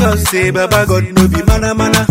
God say, Baba God no be mana mana.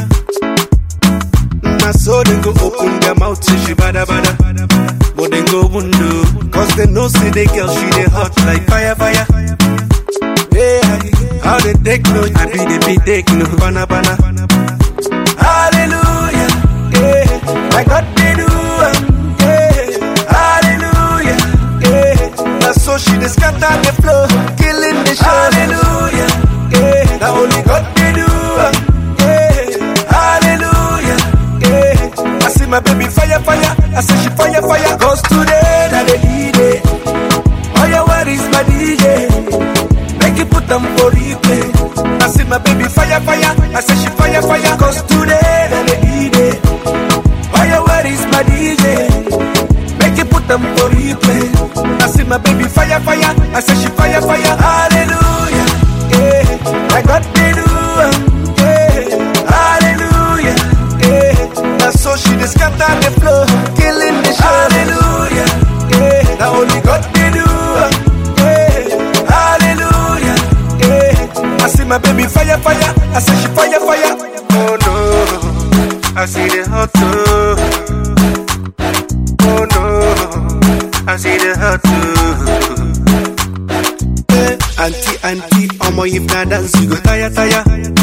Na so they go open their mouth say she bada bada. But they go window, cause they know say the girl she dey hot like fire fire. Yeah, how they take no, I be the be take no, bana bana. Hallelujah, yeah, my God they do, am, yeah, hallelujah, yeah. Now so she dey scatter the floor, killing the show. Hallelujah, yeah, now only God they do, am, yeah, hallelujah, yeah. I see my baby fire fire, I say she fire fire, cause today na the D-Day. Oh yeah, where is my DJ? Make you put them for replay. I see my baby fire, fire. I say she fire, fire. Cause today, na the D-Day. Oh yeah, where is my DJ? Make you put them for replay. I see my baby fire, fire. I say she fire, fire. Hallelujah. Yeah. I got the do. Yeah. Hallelujah. Yeah. Now so she just scatter the floor. Killing the show. Hallelujah. Yeah. Now only God they do. Yeah. Hallelujah. Yeah. I see my baby fire, fire. I say she fire, fire. Oh no. I see the hot too. Oh no. I see the hot too. Eh, auntie, auntie, omo if na dance you go tire, tire.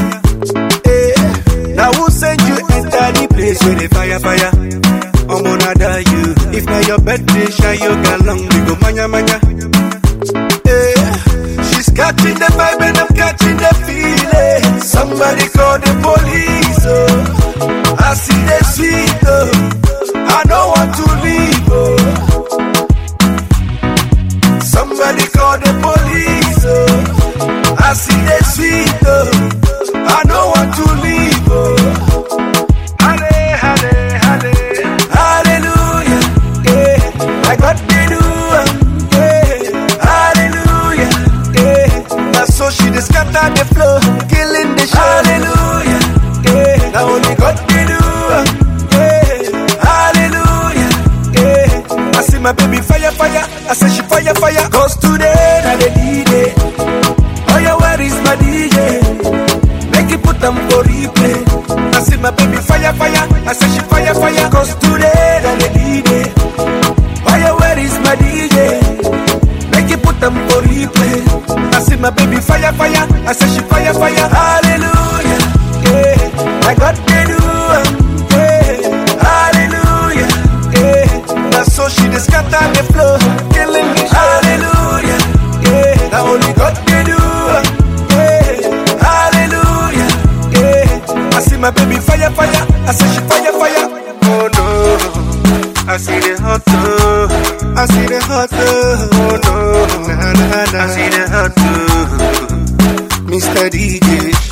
Eh, now who send you enter the place where the fire, fire? Omo nada you. If na your birthday, shine your galong, we go manya, manya. Eh, she's catching the vibe and I'm catching the feeling. Somebody call the police, oh. I see the sweet, oh. I don't want to leave, oh. Somebody call the police, oh. I see the sweet, oh. I don't want to leave, oh. Halle, halle, halle. Hallelujah, yeah. I got the do, um, yeah. Hallelujah, yeah. Now so she just scatter the floor, killing the show. Hallelujah, yeah. Now only God can do, um, yeah. Hallelujah, yeah. I see my baby fire, fire. I say she fire, fire. Cause today, na the D-Day. Oh yeah, where is my DJ? Make you put them for replay. I see my baby fire, fire. I say she fire, fire. Cause today, na the D-Day. Oh yeah, where is my DJ? Make you put them for replay. I see my baby fire, fire. I say she fire, fire. Hallelujah, yeah. I got the do, um, yeah. Hallelujah, yeah. Now so she just scatter the floor, killing me. Hallelujah, yeah. Now only God can do, um, yeah. Hallelujah, yeah. I see my baby fire, fire. I say she fire, fire. Oh no. I see the hot too. I see the hot too. Oh no, nah, nah, nah. I see the hot too. Mr. DJ,